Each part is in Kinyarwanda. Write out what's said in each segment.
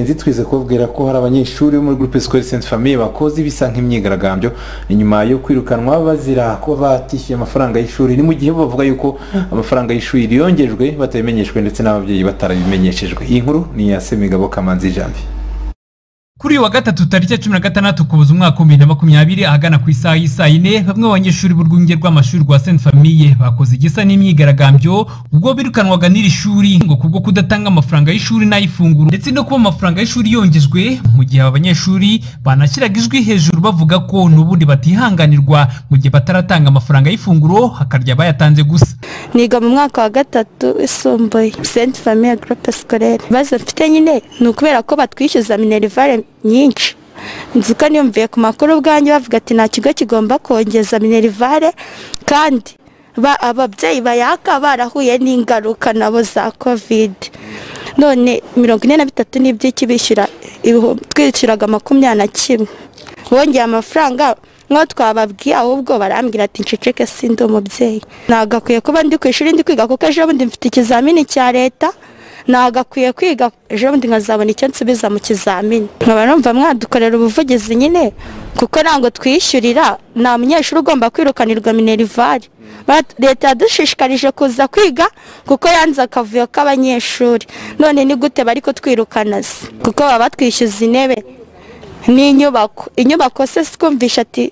ntizitwize kubabwira ko hari abanyeshuri bo muri groupe scolaire sainte famille bakoze ibisa nk'imyigaragambyo inyuma yo kwirukanwa bazira ko batishyuye amafaranga y'ishuri ni mu gihe bo bavuga yuko amafaranga y'ishuri yongejwe batabimenyeshwe ndetse n'ababyeyi batarabimenyeshejwe iyi nkuru ni iya semigabo kamanzi janvier kuri uyu wa gatatu tariki ya cumi na gatandatu kubuza umwaka w'ibihumbi bibiri na makumyabiri ahagana ku isaha y'isaa yine bamwe mu banyeshuri b'urwunge rw'amashuri rwa sainte famille bakoze igisa n'imyigaragambyo ubwo birukanwaga n'iri shuri ngo kubwo kudatanga amafaranga y'ishuri n'ay'ifunguro ndetse no kuba amafaranga y'ishuri yongezwe mu gihe aba banyeshuri banashyiraga ijwi hejuru bavuga ko n'ubundi batihanganirwa mu gihe bataratanga amafaranga y'ifunguro hakarya bayatanze gusa niga mu mwaka wa gatatu isumbuye sainte famille groupe scolaire ibibazo mfite nyine ni ukubera ko batwishyuza minerivare nyinshi nzuka niyumviye ku makuru ubwanjye bavuga ati nta kigo kigomba kongeza minerivare kandi ba- ababyeyi bayaka barahuye n'ingaruka nabo za kovide none mirongo ine na bitatu n'iby'iki bishyura ibihu- twishyuraga makumyabiri na kimwe wongeye amafaranga nk'aho twababwiye ahubwo barambwira ati nceceke si ndi umubyeyi nagakwiye kuba ndi ku ishuri ndi kwiga kuko ejo bundi mfite ikizamini cya leta nagakwiye kwiga ejo bundi nkazabona icyo nsubiza mu kizamini nkaba numva mwadukorera ubuvugizi nyine kuko ntabwo twishyurira nta munyeshuri ugomba kwirukanirwa minerivare Bat- leta yadushishikarije kuza kwiga kuko yanze akavuyo k'abanyeshuri none ni gute bari kutwirukana se kuko baba batwishyuza intebe n'inyubako inyubako se twumvisha ati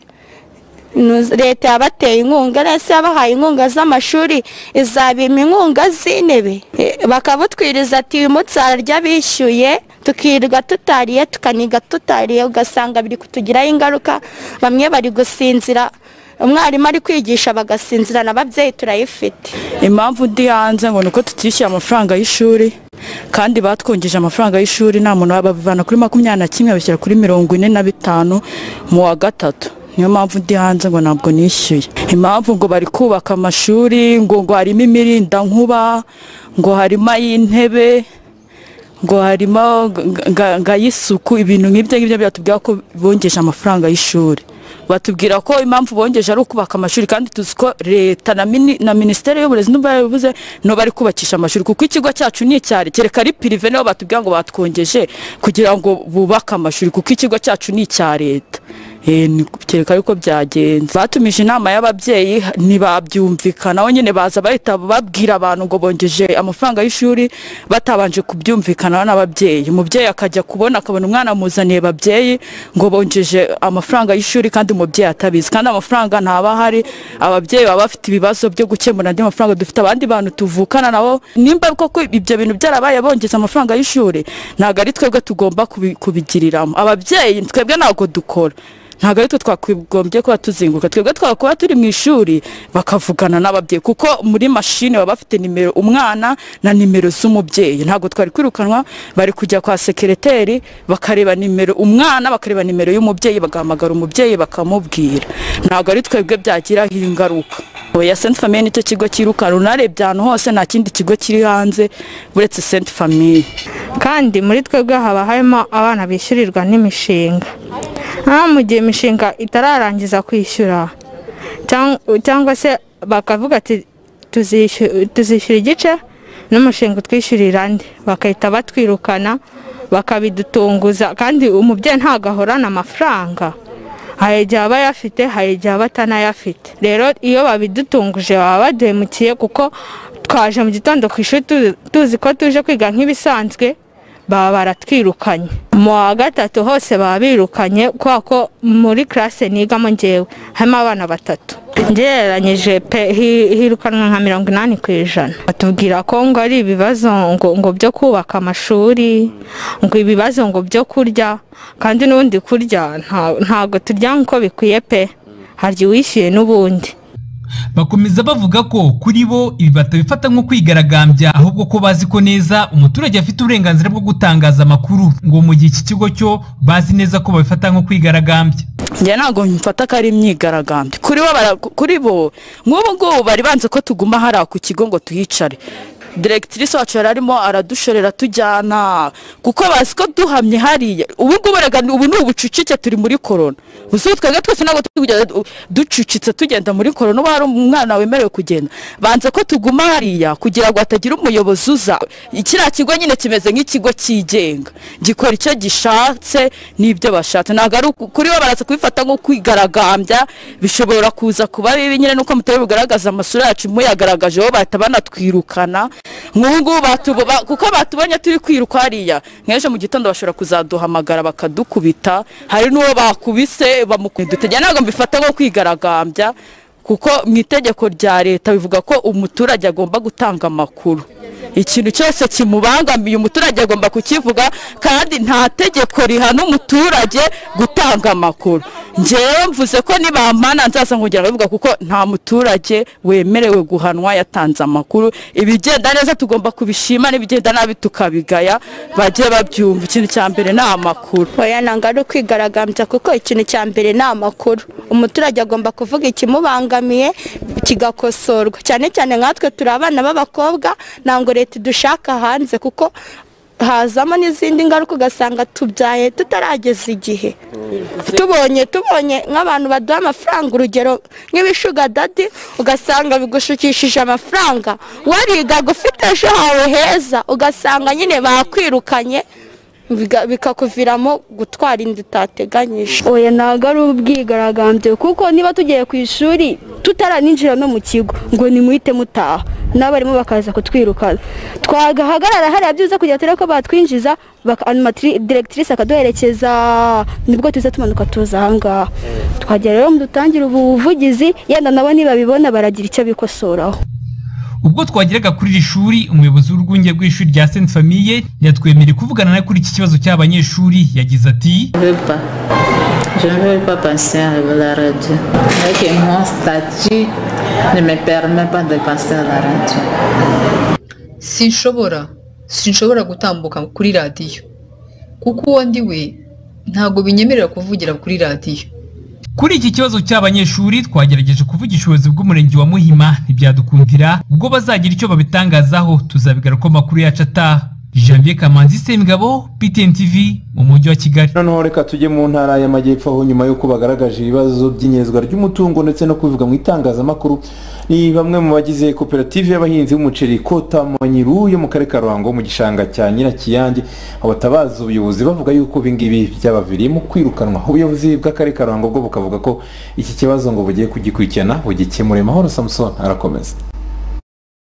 nu- leta yabateye inkunga nese yabahaye inkunga z'amashuri izabima inkunga z'intebe E, bakabutwiriza ati uyu munsi hararya bishyuye tukirwa tutariye tukaniga tutariye ugasanga biri kutugiraho ingaruka bamwe bari gusinzira umwarimu ari kwigisha bagasinzira n'ababyeyi turayifite impamvu ndi hanze ngo ni uko tutishyuye amafaranga y'ishuri kandi batwungeje amafaranga y'ishuri nta muntu babivana kuri makumyabiri na kimwe babishyira kuri mirongo ine na bitanu mu wa gatatu niyo mpamvu ndi hanze ngo ntabwo nishyuye impamvu ngo bari kubaka amashuri ngo ngo harimo imirindankuba ngo harimo ay'intebe ngo harimo nga- nga- ngayisuku ibintu nk'ibyo ngibyo byatubwira ko bongeje amafaranga y'ishuri batubwira ko impamvu bongeje ari ukubaka amashuri kandi tuzi ko leta na, mini, na minisiteri y'uburezi n'ubwo yabivuze no bari kubakisha amashuri kuko ikigo cyacu ni icyari kereka ari pirive nibo batubwira ngo batwongeje kugira ngo bubake amashuri kuko ikigo cyacu ni icya leta Eh, ni- kereka ariko byagenze batumije inama y'ababyeyi ntibabyumvikanaho nyine baza bahita babwira abantu ngo bongeje amafaranga y'ishuri batabanje kubyumvikanaho n'ababyeyi umubyeyi akajya kubona akabona umwana amuzaniye babyeyi ngo bongeje amafaranga y'ishuri kandi umubyeyi atabizi kandi amafaranga ntaba ahari ababyeyi baba bafite ibibazo byo gukemura andi mafaranga dufite abandi bantu tuvukana nabo nimba koko ibyo bintu byarabaye bongeza amafaranga y'ishuri ntabwo ari twebwe tugomba kubi- kubigiriramo ababyeyi twebwe ntabwo dukora ntabwo ari twe twakagombye kuba tuzinguka twebwe twakakuba turi mu ishuri bakavugana n'ababyeyi kuko muri mashini baba bafite nimero umwana na nimero z'umubyeyi ntabwo twari kwirukanwa bari kujya kwa sekereteri bakareba nimero umwana bakareba nimero y'umubyeyi bagahamagara umubyeyi bakamubwira ntabwo ari twebwe byagiraho ingaruka oya sainte famille nicyo kigo kirukanwa unarebye ahantu hose nta kindi kigo kiri hanze uretse sainte famille kandi muri twebwe haba harimo abana bishyurirwa n'imishinga nkaho mu gihe imishinga itararangiza kwishyura cyang- cyangwa se bakavuga ati "Tuzishu- tuzishyura igice n'umushinga utwishyurira andi bagahita batwirukana bakabidutunguza kandi umubyeyi ntabwo ahorana amafaranga hari igihe aba ayafite hari igihe aba atanayafite rero iyo babidutunguje baba baduhemukiye kuko twaje mu gitondo ku ishuri tu- tuzi ko tuje kwiga nk'ibisanzwe baba baratwirukanye mu wa gatatu hose baba birukanye kubera ko muri classe nigamo ngewe harimo abana batatu ngereranyije pe hi- hirukanwa nka mirongo inani ku ijana batubwira ko ngo ari ibibazo ngo ngo byo kubaka amashuri ngo ibibazo ngo byo kurya kandi n'ubundi kurya nta- ntabwo turya nk'uko bikwiye pe harya uwishyuye n'ubundi bakomeza bavuga ko kuri bo ibi batabifata nko kwigaragambya ahubwo ko bazi ko neza umuturage afite uburenganzira bwo gutangaza amakuru ngo mu gihe iki kigo cyo bazi neza ko babifata nko kwigaragambya njye ntabwo mfata ko ari imyigaragambyo kuri bo bara- kuri bo nk'ubu ngubu bari banze ko tuguma hariya ku kigo ngo tuhicare diregitirise wacu yari arimo aradushorera tujyana kuko bazi ko duhamye hariya ubu ngubu erega ubu ni ubucucike turi muri korona gusa ubu twebwe twese ntabwo turi kugenda du- ducucitse tugenda muri korona uba hari umwana wemerewe kugenda banze ko tuguma hariya kugira ngo hatagira umuyobozi uza kiriya kigo nyine kimeze nk'ikigo cyigenga gikora icyo gishatse n'ibyo bashatse ntabwo ari uku- kuri bo baraza kubifata nko kwigaragambya bishobora kuza kuba bibi nyine nuko mutari bugaragaza amasura yacu muyagaragajeho bahita banatwirukana nk'ubu ngubu batubo- ba- kuko batubonye turi kwiruka hariya nk'ejo mu gitondo bashobora kuzaduhamagara bakadukubita hari n'uwo bakubise bamukubita dutegera ntabwo mbifata nko kwigaragambya kuko mu itegeko rya leta bivuga ko umuturage agomba gutanga amakuru ikintu cyose kimubangamiye umuturage agomba kukivuga kandi nta tegeko rihana umuturage gutanga amakuru ngewe mvuze ko nibampana nzaza nkongera kubivuga kuko nta muturage wemerewe guhanwa yatanze amakuru ibigenda neza tugomba kubishima n'ibigenda nabi tukabigaya bajye babyumva ikintu cya mbere ni amakuru oya ntabwo ari ukwigaragambya kuko ikintu cya mbere ni amakuru umuturage agomba kuvuga ikimubangamiye kigakosorwa cyane cyane nkatwe turi abana b'abakobwa ntabwo leta idushaka hanze kuko hazamo n'izindi ngaruka ugasanga tubyaye tutarageza igihe tubonye tubonye nk'abantu baduha amafaranga urugero nk'ibishuga dadi ugasanga bigushukishije amafaranga warigaga ufite ejo hawe heza ugasanga nyine bakwirukanye biga- bikakuviramo gutwara inda utateganyije oya ntabwo ari ubwigaragambyo kuko niba tugiye ku ishuri tutaranijira no mu kigo ngo nimuhite mutaha n'abarimu bakaza kutwirukana twagahagarara hariya byiza kugira turebe ko batwinjiza baka- animatri- directrice akaduherekeza nibwo tuza tumanuka tuza ahangaha twagera rero dutangire ubuvugizi yenda nabo nibabibona baragira icyo bikosoraho ubwo twageraga kuri iri shuri umuyobozi w'urwunge rw'ishuri rya sainte famille yatwemereye kuvugana nawe kuri iki kibazo cy'abanyeshuri yagize ati Je ne veux pas. Je ne veux pas penser à la radio. Avec mon statut ne me permet pas de penser à la radio. sinshobora sinshobora gutambuka kuri radiyo kuko uwo ndi we ntabwo binyemerera kuvugira kuri radiyo kuri iki kibazo cy'abanyeshuri twagerageje kuvugisha ubuyobozi bw'umurenge wa muhima ntibyadukundira ubwo bazagira icyo babitangazaho tuzabigaruka amakuru yacu ataha janvier kamanzi semigabo ptn tv mu mujyi wa kigali noneho reka tujye mu ntara y'amajyepfo aho nyuma y'uko bagaragaje ibibazo by'inyezwa ry'umutungo ndetse no kubivuga mu itangazamakuru ni bamwe mu bagize koperative y'abahinzi b'umuceri kota manyiru yo mu karere ka ruhango mu gishanga cya nyirakiyange aho batabaza ubuyobozi bavuga yuko ibingibi byabaviriyemo kwirukanwa ubuyobozi bw'akarere ka ruhango bwo bukavuga ko iki kibazo ngo bugiye kugikurikirana bugikemure mahoro samusoni arakomeza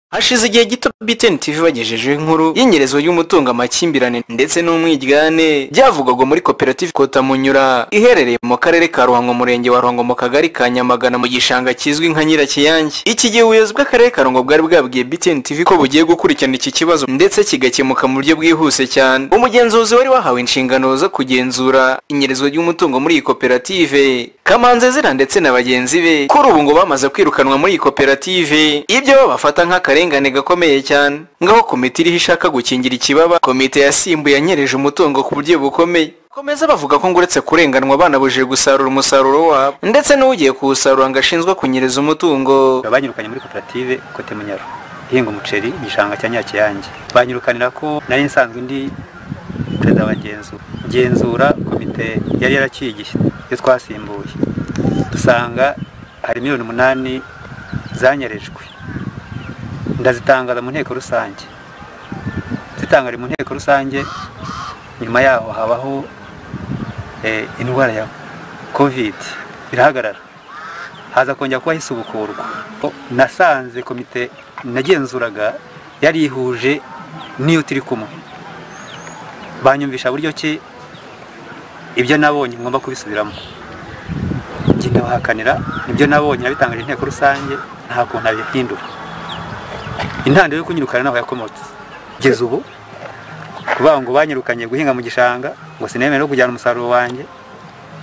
hashize igihe gito btn tv bagejejeho inkuru y'inyerezwa ry'umutungo amakimbirane ndetse n'umwiryane byavugwaga muri koperative kota munyura iherereye mu karere ka ruhango murenge wa ruhango mu kagari ka nyamagana mu gishanga kizwi nka nyirakiyange iki gihe ubuyobozi bw'akarere ka ruhango bwari bwabwiye btn tv ko bugiye gukurikirana iki kibazo ndetse kigakemuka mu buryo bwihuse cyane umugenzuzi wari wahawe inshingano zo kugenzura inyerezwa ry'umutungo muri iyi koperative kamanzezera ndetse na bagenzi be kuri ubu ngo bamaze kwirukanwa muri iyi koperative ibyo bo bafata nk'akarengane gakomeye cyane ngaho komite iriho ishaka gukingira ikibaba komite yasimbuye yanyereje umutungo ku buryo bukomeye komeza bavuga ko ngo uretse kurenganwa banabujije gusarura umusaruro wabo ndetse n'ugiye kuwusarura ngo ashinzwe kunyereza umutungo banyirukanye muri koperative kote munyaro ihinga umuceri igishanga cya nyakiyange banyirukanira ko nari nsanzwe ndi perezida wa ngenzura ngenzura komite yari yarakigiye iyo twasimbuye dusanga hari miliyoni umunani zanyerejwe ndazitangaza mu nteko rusange zitangari mu nteko rusange nyuma yaho habaho eh, indwara ya covid irahagarara haza kongera kuba hisubukurwa O, nasanze komite nagenzuraga yari ihuje n'iyo turi kumwe banyumvisha buryo ki ibyo nabonye ngomba kubisubiramo njye ndabahakanira ibyo nabonye nabitangaje inteko rusange nta kuntu nabihindura intandaro yo kunyirukana naho yakomotse kugeza ubu kuvuga ngo banyirukanye guhinga mu gishanga ngo sinemere no kujyana umusaruro wanjye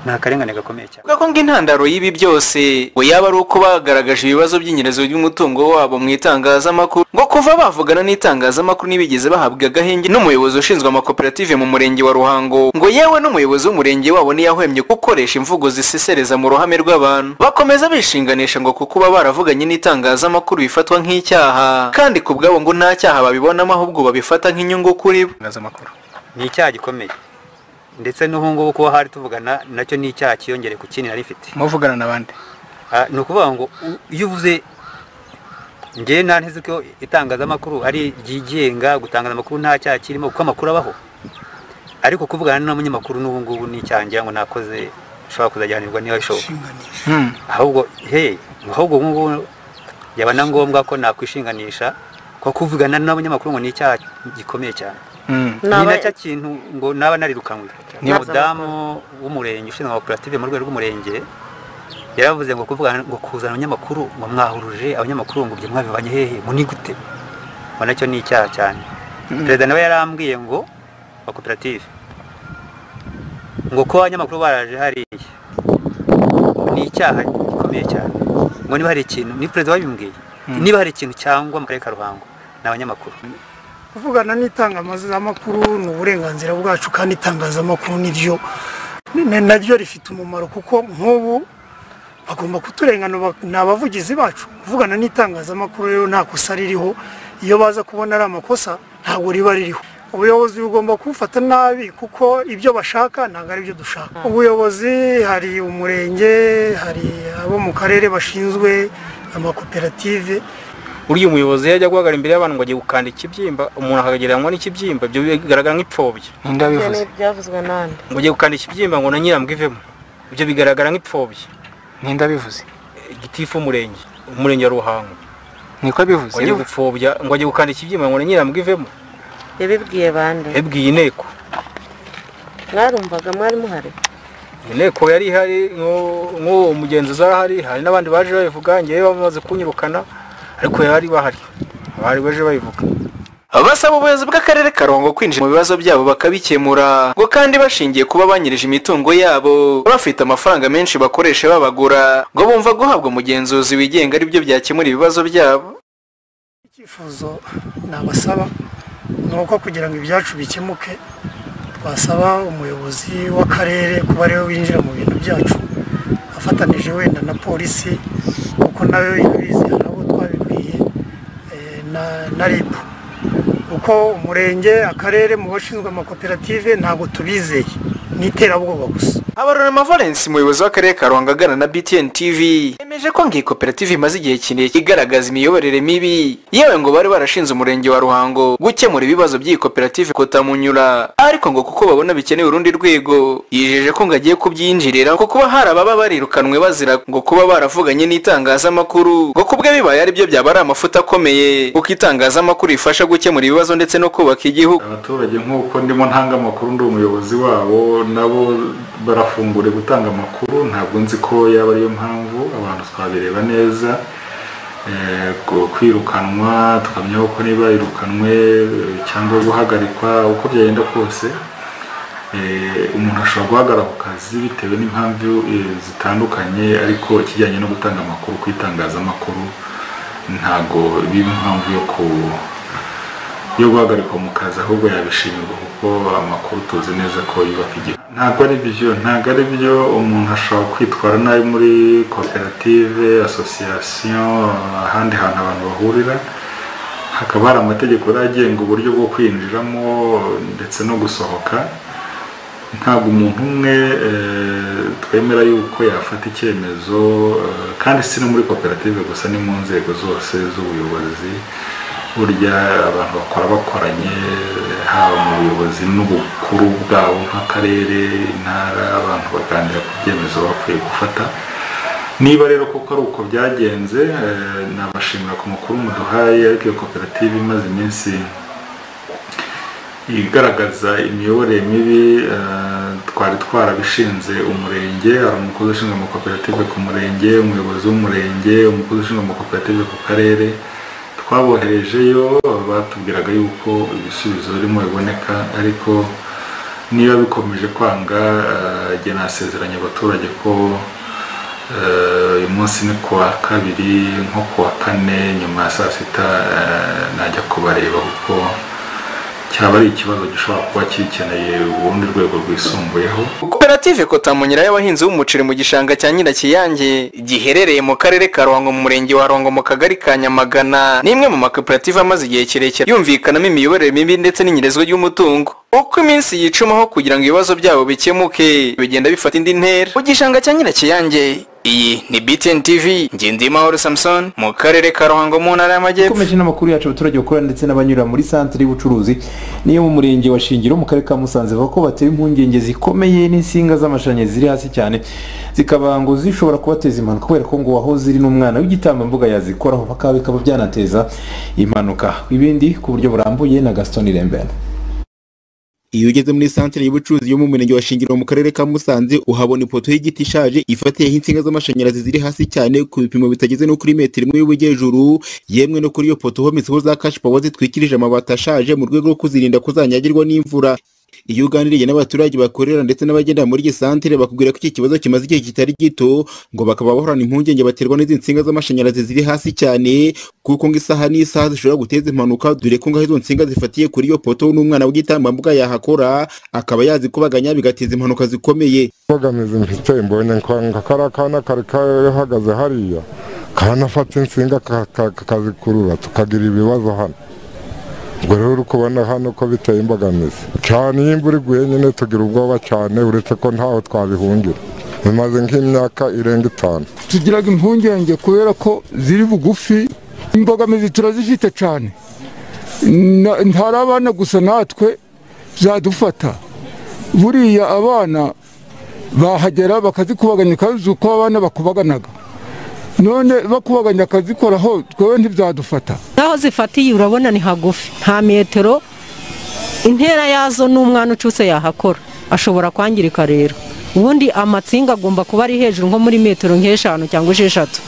ni akarengane gakomeye cyane Avuga ko ngo intandaro y'ibi byose ngo yaba ari uko bagaragaje ibibazo by'inyerezo ry'umutungo wabo mu itangazamakuru ngo kuva bavugana n'itangazamakuru ntibigeze bahabwa agahenge n'umuyobozi ushinzwe amakoperative mu murenge wa ruhango ngo yewe n'umuyobozi w'umurenge wabo ntiyahwemye gukoresha imvugo zisesereza mu ruhame rw'abantu bakomeza bishinganisha ngo ku kuba baravuganye n'itangazamakuru bifatwa nk'icyaha kandi ku bwabo ngo nta cyaha babibonamo ahubwo babifata nk'inyungu kuri bo itangazamakuru ni icyaha gikomeye ndetse n'ubu ngubu kuba hari tuvugana nacyo ni icyaha cyiyongere ku kindi nari mfite muvugana n'abandi Ah, ni ukuvuga ngo u- iyo uvuze ngewe nta nteze ko itangazamakuru ari ryigenga gutangaza amakuru nta cyaha kirimo kuko amakuru abaho ariko kuvugana n'umunyamakuru n'ubu ngubu ni icyaha ngira ngo nakoze ushobora kuzajyanirwa niba bishoboka ahubwo he ahubwo ubu ngubu yaba na ngombwa ko nakwishinganisha ko kuvugana n'abanyamakuru ngo ni icyaha gikomeye cyane ni nacyo kintu ngo naba narirukanywe ni Naba- umudamu w'umurenge ushinzwe amakoperative mu rwego rw'umurenge yaravuze ngo kuvugana ngo kuzana abanyamakuru ngo mwahuruje abanyamakuru ngo ibyo mwabivanye hehe ngo ni gute ngo nacyo ni icyaha cyane perezida nawe yarambwiye ngo wa koperative ngo kuba abanyamakuru baraje hariya ni icyaha gikomeye cyane ngo niba hari ikintu ni perezida wabimbwiye niba hari ikintu cyangwa mu karere ka ruhango ni abanyamakuru kuvugana n'itangazamakuru ni uburenganzira bwacu kandi itangazamakuru niryo ni- naryo rifite umumaro kuko nk'ubu bagomba kuturengana bak- ni abavugizi bacu kuvugana n'itangazamakuru rero nta kosa ririho iyo baza kubona ari amakosa ntabwo riba ririho ubuyobozi bugomba kubufata nabi kuko ibyo bashaka ntabwo ari byo dushaka ubuyobozi hari umurenge hari abo mu karere bashinzwe amakoperative uriya umuyobozi yajya guhagarara imbere y'abantu ngo agiye gukanda ikibyimba umuntu akagereranywa n'ikibyimba ibyo bigaragara nk'ipfobya ninde wabivuze byavuzwe n'andi ngo ugiye gukanda ikibyimba ngo na nyirambwa ivemo ibyo bigaragara nk'ipfobya ninde wabivuze gitifu w'umurenge umurenge wa ruhango niko abivuze ngo agiye gupfobya ngo agiye gukanda ikibyimba ngo na nyirambwa ivemo yabibwiye bande yabwiye inteko mwarumvaga mwari muhari inteko yari ihari nk'uwo nk'uwo mugenzuzi yari ahari hari n'abandi baje babivuga ngewe bamaze kunyirukana ariko bari bahari abari baje babivuga basaba ubuyobozi bw'akarere ka ruhango kwinjira mu bibazo byabo bakabikemura ngo kandi bashingiye kuba banyirije imitungo yabo bafite amafaranga menshi bakoresha babagura ngo bumva guhabwa umugenzuzi wigenga aribyo byakemura ibibazo byabo icyifuzo nabasaba ni uko kugira ngo ibyacu bikemuke twasaba umuyobozi w'akarere kuba ariwe winjira mu bintu byacu afatanije wenda na polisi kuko nayo irabizi hari abo twabibwiye eh, na, na rib kuko umurenge akarere mu bashinzwe amakoperative ntabwo tubizeye ni iterabwoba gusa habarurema valence umuyobozi w'akarere ka ruhango aganira na btn tv yemeje ko ngo iyi koperative imaze igihe kirekire igaragaza imiyoborere mibi yewe ngo bari barashinze umurenge wa ruhango gukemura ibibazo by'iyi koperative kotamunyura ariko ngo kuko babona bikeneye urundi rwego yijeje ko ngo agiye kubyinjirira ngo kuba hari ababa barirukanwe bazira ngo kuba baravuganye n'itangazamakuru ngo kubwe bibaye aribyo byaba ari amafuta akomeye kuko itangazamakuru rifasha gukemura ibibazo ndetse no kubaka igihugu abaturage nk'uko ndimo ntanga amakuru ndi umuyobozi wabo nabo barafungure gutanga amakuru ntabwo nzi ko yaba ariyo mpamvu abantu twabireba neza Eh, ku- kwirukanwa tukamenya ko niba irukanwe eh, cyangwa guhagarikwa uko byagenda kose Eh, umuntu ashobora guhagarara ku kazi bitewe n'impamvu eh, zitandukanye ariko ikijyanye no gutanga amakuru ku itangazamakuru ntabwo biba impamvu yo ku yo guhagarikwa mu kazi ahubwo yabishimirwa kuko amakuru tuzi neza ko yubaka igihugu ntabwo ari byo ntabwo ari byo umuntu ashobora kwitwara nabi muri koperative asosiyasiyo ahandi hantu abantu bahurira hakaba hari amategeko rero agenga uburyo bwo kwinjiramo ndetse no gusohoka ntabwo umuntu umwe eh, twemera yuko yafata icyemezo eh, kandi si no muri koperative gusa ni mu nzego zose z'ubuyobozi burya abantu bakora bakoranye haba mu buyobozi n'ubukuru bwabo nk'akarere intara abantu baganira ku byemezo bakwiye gufata niba rero kuko ari uko byagenze eh, nabashimira ku makuru muduhaye ariko iyo koperative imaze iminsi igaragaza imiyoborere mibi eh, twari twarabishinze umurenge hari umukozi ushinzwe amakoperative ku murenge umuyobozi w'umurenge umukozi ushinzwe amakoperative ku karere twaboherejeyo batubwiraga yuko ibisubizo birimo biboneka ariko niba bikomeje kwanga eh, igihe nasezeranye abaturage ko eh, uyu munsi ni kuwa kabiri nko kuwa kane nyuma ya saa sita eh, najya kubareba kuko cyaba ari ikibazo gishobora kuba kikeneye urundi rwego rwisumbuyeho koperative kotamunyira y'abahinzi b'umuceri mu gishanga cya nyirakiyange giherereye mu karere ka ruhango mu murenge wa ruhango mu kagari ka nyamagana ni imwe mu makoperative amaze igihe kirekire yumvikanamo imiyoborere mibi ndetse n'inyerezwa ry'umutungo uko iminsi yicumaho kugira ngo ibibazo byabo bikemuke bigenda bifata indi ntera mu gishanga cya nyirakiyange iyi ni btn tv ngendimahoro samson mu karere ka ruhango mu ntara y'amajyepfo dukomeje n'amakuru yacu abaturage bakorana ndetse n'abanyura muri santere y'ubucuruzi niyo mu murenge wa shingiro mu karere ka musanze bavuga ko batewe impungenge zikomeye n'insinga z'amashanyarazi ziri hasi cyane zikaba ngo zishobora kubateza impanuka kubera ko ngo waho ziri n'umwana w'igitambambuga yazikoraho bakaba bikaba byanateza impanuka ibindi ku buryo burambuye na gaston irembera iyo ugeze muri santere y'ubucuruzi yo mu murenge wa shingiro mu karere ka musanze uhabona ipoto y'igiti ishaje ifatiyeho insinga z'amashanyarazi ziri hasi cyane ku bipimo bitageze no kuri metero imwe y'ubujyejuru yemwe no kuri iyo poto hometseho za kashipawa zitwikirije amabati ashaje mu rwego rwo kuzirinda ko zanyagirwa n'imvura iyo uganiriye n'abaturage bakorera ndetse n'abagenda muri iyi santere bakubwira ko iki kibazo kimaze igihe kitari gito ngo bakaba bahorana impungenge baterwa n'izi nsinga z'amashanyarazi ziri hasi cyane kuko ngo isaha n'isaha zishobora guteza impanuka dore ko ngaho izo nsinga zifatiye kuri iyo poto n'umwana w'igitambambuga yahakora akaba yazikubaganya bigateza impanuka zikomeye imbogamizi mfite mbonye nka kariya kana kari kahagaze hariya karanafata insinga ka- ka- kakazikurura tukagira ibibazo hano ubwo rero uri kubona hano ko biteye imbogamizi cyane iyo imvura iguye nyine tugira ubwoba cyane uretse ko ntaho twabihungira bimaze nk'imyaka irenga itanu tugira impungenge kubera ko ziri bugufi imbogamizi turazifite cyane Na- ntari abana gusa natwe zadufata buriya abana bahagera bakazikubaganya ukazi uko abana bakubaganaga none bakubaganya akazikoraho twewe ntibyadufata naho zifatiye urabona ni hagufi nta metero intera yazo n'umwana ucutse yahakora ashobora kwangirika rero ubundi amatsinga agomba kuba ari hejuru nko muri metero nk'eshanu cyangwa esheshatu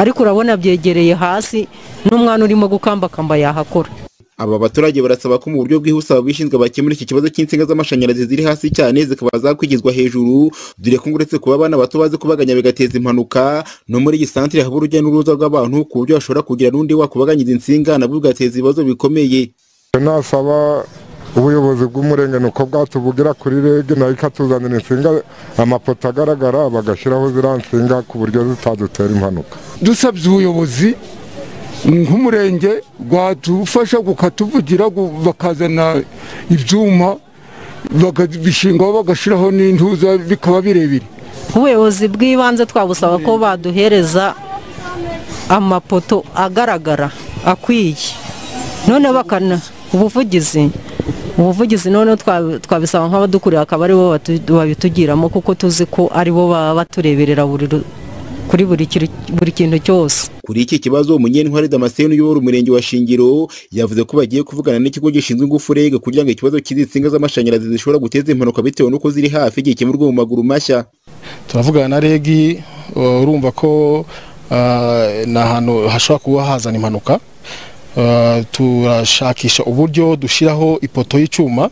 ariko urabona byegereye hasi n'umwana urimo gukambakamba yahakora aba baturage barasaba ko mu buryo bwihuse ababishinzwe bakemura iki kibazo cy'insinga z'amashanyarazi ziri hasi cyane zikaba zakwigizwa hejuru dore ko ngo uretse kuba abana bato bazi kubaganya bigateza impanuka no muri iyi santere haba urujya n'uruza rw'abantu ku buryo bashobora kugira n'undi wakubaganya izi nsinga nabwo bigateza ibibazo bikomeye nasaba ubuyobozi bw'umurenge ni uko bwatubugira kuri rege nayo ikatuzanira insinga amapoto agaragara bagashyiraho ziriya nsinga ku buryo zitadutera impanuka dusabye ubuyobozi nk'umurenge rwadufasha gukatuvugira gu- bakazana ibyuma bakabishingaho bagashyiraho n'intuza bikaba birebire ubuyobozi bw'ibanze twabusaba ko baduhereza amapoto agaragara akwiye noneho bakana ubuvugizi ubuvugizi noneho twa- twabisaba nk'abadukuriye akaba aribo batu- babitugiramo kuko tuzi ko aribo baba batureberera buri ru- kuri buri kiri- buri kintu cyose kuri iki kibazo umunyentwari damascene uyobora umurenge wa shingiro yavuze ko bagiye kuvugana n'ikigo gishinzwe ingufu reg kugira ngo ikibazo cy'izi nsinga z'amashanyarazi zishobora guteza impanuka bitewe n'uko ziri hafi gikemurwe mu maguru mashya turavugana na regi uh, urumva ko uh, ni ahantu hashobora kuba hazana impanuka Uh, turashakisha uburyo dushyiraho ipoto y'icyuma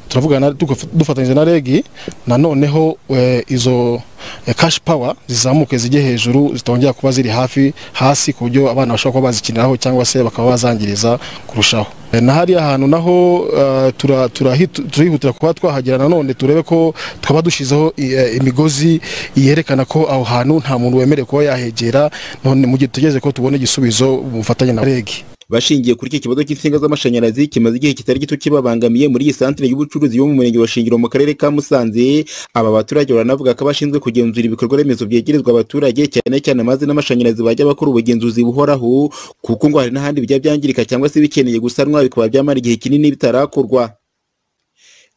turavugana dugaf- dufatanyije na regi nanoneho eh, izo eh, cash power zizamuke zijye hejuru zitongera kuba ziri hafi hasi ku buryo abana bashobora kuba bazikiniraho cyangwa se bakaba bazangiriza kurushaho Eh, na hariya hantu naho eh, tura- turahitu- turihutira kuba twahagera nanone turebe ko twaba dushyizeho i- eh, imigozi yerekana ko aho hantu nta muntu wemerewe kuba yahegera none mu gihe tutegereje ko tubona igisubizo mu bufatanye na regi bashingiye kuri iki kibazo cy'insinga z'amashanyarazi kimaze igihe kitari gito kibabangamiye muri iyi santere y'ubucuruzi yo mu murenge wa shingiro mu karere ka musanze aba baturage baranavuga ko abashinzwe kugenzura ibikorwa remezo byegerezwa abaturage cyane cyane amazi n'amashanyarazi bajya bakora ubugenzuzi buhoraho kuko ngo hari n'ahandi bijya byangirika cyangwa se bikeneye gusanwa bikaba byamara igihe kinini bitarakorwa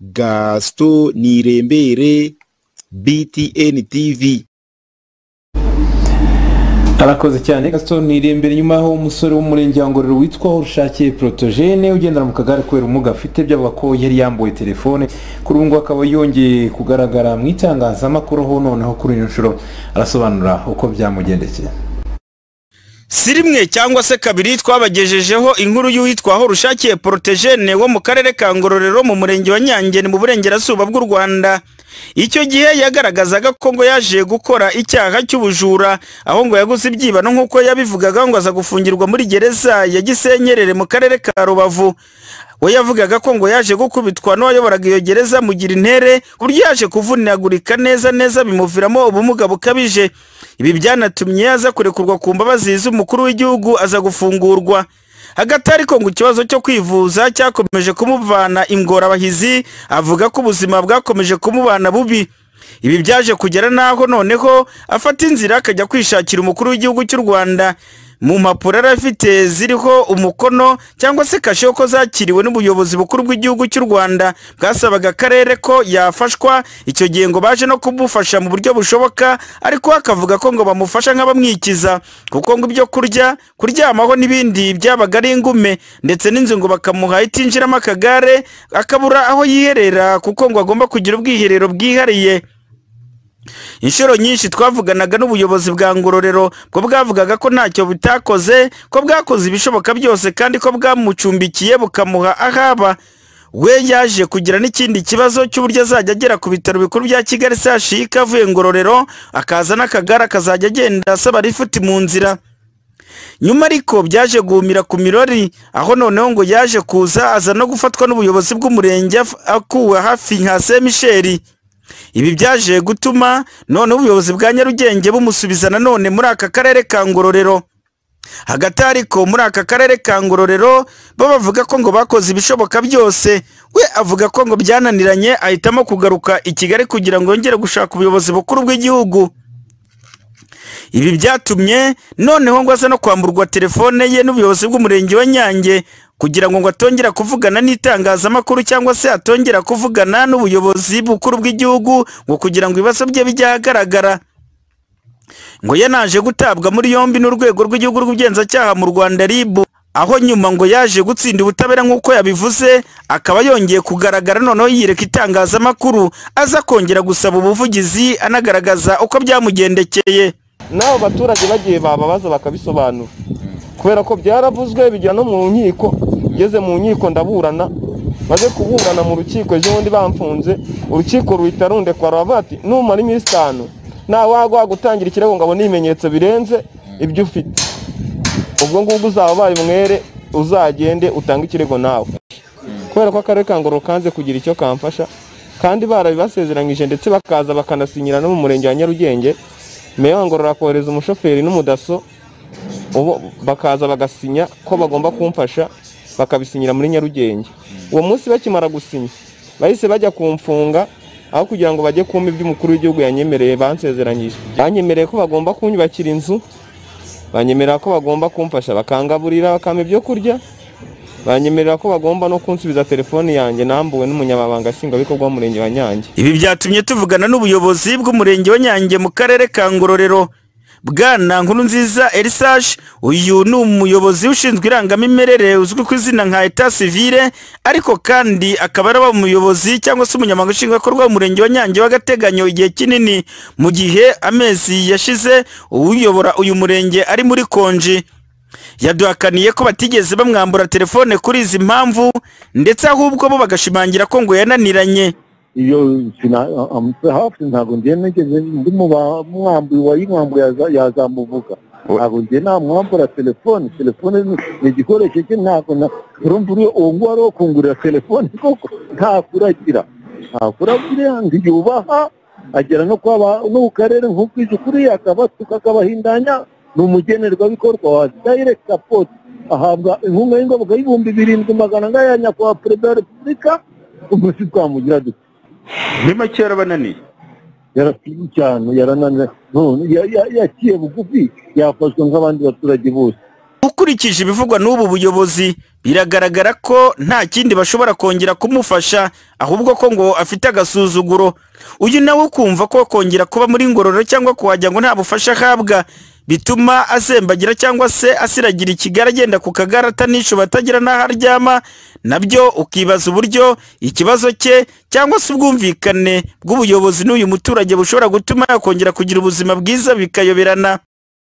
gasito nirembere btn tv arakoze cyane gaston imbere nyuma aho umusore w'umurenge wa ngororero witwa urushakiye protogene ugendera mu kagare kubera ubumuga afite byavuga ko yari yambuwe telefone kuri ubu ngubu akaba yongeye kugaragara mu itangazamakuru aho noneho kuri iyi nshuro arasobanura uko byamugendekeye si rimwe cyangwa se kabiri twabagejejeho inkuru y'uwitwaho rushakiye porotejene wo mu karere ka ngororero mu murenge wa nyangeni mu burengerazuba bw'u rwanda icyo gihe yagaragazaga ko ngo yaje gukora icyaha cy'ubujura aho ngo yaguze ibyibano nk'uko yabivugaga ngo aza gufungirwa muri gereza ya gisenyerere mu karere ka rubavu we yavugaga ko ngo yaje gukubitwa n'uwayoboraga iyo gereza mugira intere ku buryo yaje kuvunagurika neza neza bimuviramo ubumuga bukabije ibi byanatumye aza kurekurwa ku mbabazi z'umukuru w'igihugu aza gufungurwa hagati ariko ngo ikibazo cyo kwivuza cyakomeje kumuvana ingorabahizi avuga ko ubuzima bwakomeje kumubana bubi ibi byaje kugera n'aho noneho afata inzira akajya kwishakira umukuru w'igihugu cy'u rwanda mu mpapuro yari afite ziriho umukono cyangwa se kashe ko zakiriwe n'ubuyobozi bukuru bw'igihugu cy'u rwanda bwasabaga akarere ko yafashwa icyo gihe ngo baje no kumufasha mu buryo bushoboka ariko we akavuga ko ngo bamufasha nk'abamwikiza kuko ngo ibyo kurya kuryamaho n'ibindi byabaga ari ingume ndetse n'inzu ngo bakamuha itinjiramo akagare akabura aho yiherera kuko ngo agomba kugira ubwiherero bwihariye inshuro nyinshi twavuganaga n'ubuyobozi bwa ngororero ko bwavugaga ko ntacyo butakoze ko bwakoze ibishoboka byose kandi ko bwamucumbikiye bukamuha ahaba we yaje kugira n'ikindi kibazo cy'uburyo azajya agera ku bitaro bikuru bya kigali sashika avuye ngororero akaza n'akagare akazajya agenda asaba rifuti mu nzira nyuma ariko byaje guhumira ku mirori aho noneho ngo yaje kuza aza no gufatwa n'ubuyobozi bw'umurenge akuwe hafi nka semisheri ibi byaje gutuma noneho ubuyobozi bwa nyarugenge bumusubiza nanone muri aka karere ka ngororero hagati ariko muri aka karere ka ngororero bo bavuga ko ngo bakoze ibishoboka byose we avuga ko ngo byananiranye ahitamo kugaruka i kigali kugira ngo yongere gushaka ubuyobozi bukuru bw'igihugu ibi byatumye noneho ngo aze no kwamburwa telefone ye n'ubuyobozi bw'umurenge wa nyange kugira ngo ngo atongera kuvugana n'itangazamakuru cyangwa se atongera kuvugana n'ubuyobozi bukuru bw'igihugu ngo kugira ngo ibibazo bye bijye ahagaragara ngo yanaje gutabwa muri yombi n'urwego rw'igihugu rw'ubugenzacyaha mu rwanda ribu aho nyuma ngo yaje gutsinda ubutabera nk'uko yabivuze akaba yongeye kugaragara noneho yireka itangazamakuru aza kongera gusaba ubuvugizi anagaragaza uko byamugendekeye n'abo baturage bagiye bababaza bakabisobanura kubera ko byaravuzwe bijya no mu nkiko ngeze mu nkiko ndaburana maze kuburana mu rukiko ejo bundi bamfunze urukiko ruhita rundekwa ruravuga ati numara iminsi itanu nta wagwa gutangira ikirego ngo abone ibimenyetso birenze ibyo ufite ubwo ngubwo uzaba ubaye umwere uzagende utange ikirego nawe kubera ko akarere ka ngororero kanze kugira icyo kamfasha kandi barabibasezeranyije ndetse bakaza bakanasinyira no mu murenge wa nyarugenge meya wa ngororero akohereza umushoferi n'umudaso ubu bakaza bagasinya ko bagomba kumfasha bakabisinyira muri nyarugenge uwo munsi bakimara gusinya bahise bajya kumfunga aho kugira ngo bajye kumpa ibyo umukuru w'igihugu yanyemereye bansezeranyije banyemereye ko bagomba kunyubakira inzu banyemerera ko bagomba kumfasha bakangaburira bakampa ibyo kurya banyemerera ko bagomba no kunsubiza telefoni yanjye nambuwe n'umunyamabanga nshingwabikorwa w'umurenge wa nyange ibi byatumye tuvugana n'ubuyobozi bw'umurenge wa nyange mu karere ka ngororero bwana nkuru nziza erisashi uyu ni umuyobozi ushinzwe irangamimerere uzwi ku izina nka eta sivire ariko kandi akaba araba umuyobozi cyangwa se umunyamabanga nshingwabikorwa w'umurenge wa nyange w'agateganyo igihe kinini mu gihe amezi yashize uyobora uyu murenge ari muri konji yaduhakaniye ko batigeze bamwambura telefone kuri izi mpamvu ndetse ahubwo bo bagashimangira ko ngo yananiranye iyo hafi ntabwo ngiye nigeze ndi mu bamwambuye uwayimwambuye yazamuvuga ntabwo ngiye namwambura telefone telefone ni igikoresho cye ntabwo urumva uwo nguwo ari uwo kungurira telefone koko ntakuragira ntakuragira ngo ubaha agera no kuba no ku karere nk'ubwije ukuriye akabatuka akabahindanya ni umugenerwabikorwa wa direct support ahabwa inkunga y'ingoboka y'ibihumbi birindwi magana ane ya nyakubahwa perezida wa repubulika ubwo si twamugira dute ni make yarabananiye yarasize cyane yarananiye none yaciye bugufi yafashwe nk'abandi baturage bose ukurikije ibivugwa n'ubu buyobozi biragaragara ko nta kindi bashobora kongera kumufasha ahubwo ko ngo afite agasuzuguro uyu nawe ukumva ko kongera kuba muri ngororero cyangwa kuhajya ngo nta bufasha ahabwa bituma asembagira cyangwa se asiragira ikigara agenda ku kagare atanishuba atagira n'aho aryama nabyo ukibaza uburyo ikibazo cye cyangwa se ubwumvikane bw'ubuyobozi n'uyu muturage bushobora gutuma yakongera kugira ubuzima bwiza bikayoberana